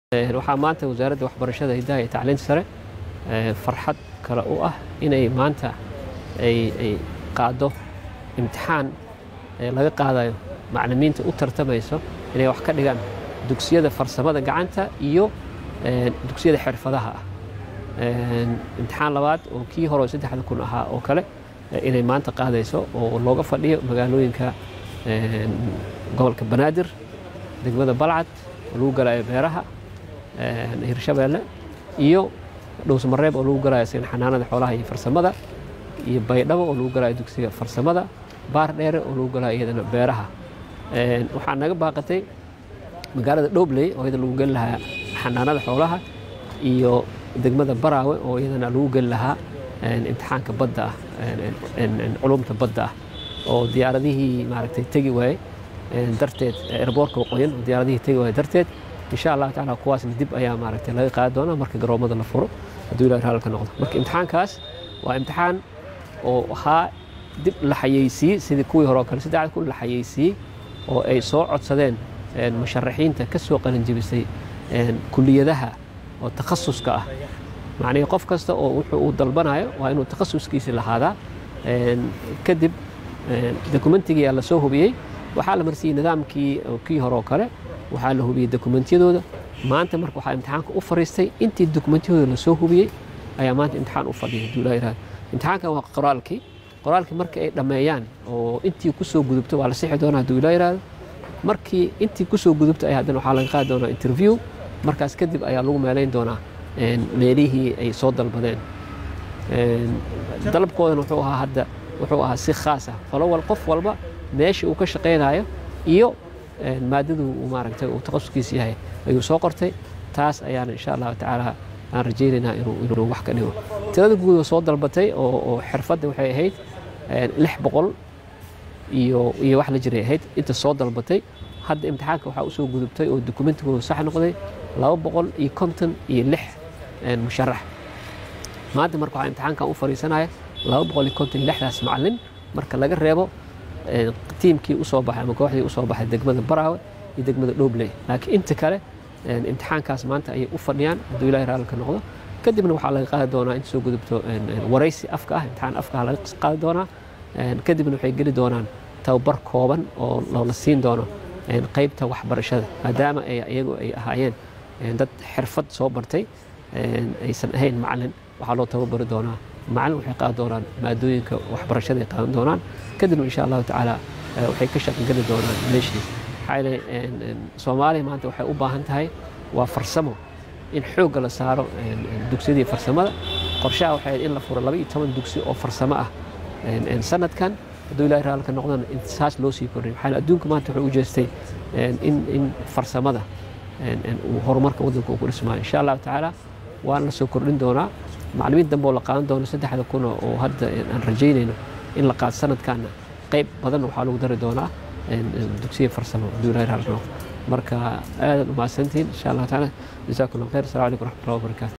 waxaa maanta wasaaradda waxbarashada hidaha iyo tacliinta sare farxad kale u ah inay maanta ay qaado imtixaan laga qaadayo maclimiinta u tartamayso inay wax ka dhigaan dugsiyada farsamada gacanta iyo dugsiyada xirfadaha ah imtixaan labaad oo kii hore saddexda kun ahaa oo kale inay maanta qaadayso oo looga fadhiyo magaalooyinka gobolka banaadir degmada balcad oo lagu galayo beeraha hirshabeelle iyo dhowsmareeb oo lagu galayo sin xanaanada xoolaha iyo farsamada iyo baydhabo oo lagu galayo dugsiga farsamada baar dheere oo lagu galayo iyadana beeraha waxaa naga baaqatay magaalada dhobley oo iyada lagu geli lahaa xanaanada xoolaha iyo degmada baraawe oo iyadana lagu geli lahaa imtixaanka badda ah culumta badda ah oo diyaaradihii maaragtay tegi waaye darteed erboorka waqooyin oo diyaaradihii tegi waaye darteed insha allahu tacaala kuwaasna dib ayaa maaragtay laga qaadi doonaa marka garoomada la furo hadduu ilahi raalka noqdo marka imtixaankaas waa imtixaan oo ahaa dib la xayeysiiyey sidii kuwii hore oo kale saddexda kun la xayeysiiyey oo ay soo codsadeen musharaxiinta ka soo qalinjibisay kuliyadaha oo takhasuska ah macnihii qof kasta oo wuxuu uu dalbanayo waa inuu takhasuskiisi lahaadaa kadib dokumentigii la soo hubiyey waxaa la marsiiyey nidaamkii kii hore oo kale waxaa la hubiyey dokumentiyadooda maanta marka waxaa imtixaanka u fariistay intii dokumentiyadooda lasoo hubiyey ayaa maanta imtixaan u fadhiyay hadduu ilaa yihahdo imtixaankan waa qoraalkii qoraalkii markii ay dhammeeyaan oo intii ku soo gudubto waa la sixi doonaa hadduu ilaa yihahdo markii intii ku soo gudubto ayaa haddana waxaa laga qaadi doonaa interview markaas kadib ayaa lagu meelayn doonaa meelihii ay soo dalbadeen dalabkoodana wuxuu ahaa hadda wuxuu ahaa si khaas ah falowal qof walba meesha uu ka shaqaynayo iyo maadadu uu maaragtay uu takhasuskiisa yahay ayuu soo qortay taas ayaana insha allahu tacaala aan rajaynaynaa inuu wax ka dhigo tirada guud oo soo dalbatay oo xirfadda waxay ahayd lix boqol iyo iyo wax la jiray ahayd inta soo dalbatay hadda imtixaanka waxaa usoo gudubtay oo dokumentigooda sax noqday laba boqol iyo konton iyo lix musharax maanta marka waxaa imtixaankan u fariisanaya laba boqol iyo konton iyo lixdaas macalin marka laga reebo tiimkii usoo baxay ama kooxdii usoo baxay degmada baraawe iyo degmada dhobley laakiin inta kale imtixaankaas maanta ayay u fadhiyaan hadduu ilahi raalka noqdo kadibna waxaa laga qaadi doonaa inta soo gudubto waraysi afka ah imtixaan afka ah laga qaadi doonaa kadibna waxay geli doonaan tababar kooban oo la siin doono qaybta waxbarashada maadaama iyagu ay ahaayeen dad xirfad soo bartay aysan ahayn macalin waxaa loo tababari doonaa macalin waxay qaadi doonaan maadooyinka waxbarashada ay qaadan doonaan kadibna insha allahu tacaala waxay ka shaqangeli doonaan meeshii maxaa yeelay soomaaliya maanta waxay u baahan tahay waa farsamo in xoogga la saaro dugsiyadii farsamada qorshaha waxay in la furo laba iyo toban dugsi oo farsamo ah sanadkan hadduu ilahi raalka noqdana saas loo sii kordhiyo maxaa adduunka maanta wuxuu u jeestay in in farsamada uu horumarka waddanka uu ku dhismaayo insha allahu tacaala waan la soo kordhin doonaa maclimiin dambe oo la qaadan doono saddexda kuna oo hadda aan rajaynayno in la qaado sanadkaana qayb badan waxaa lagu dari doonaa dugsiya farsamo hadduu ilahi raalka noqdo marka aadaad u mahadsantihiin insha allahu tacaala jasaakum allah khayr assalamu calaykum waraxmatullahi wabarakaatu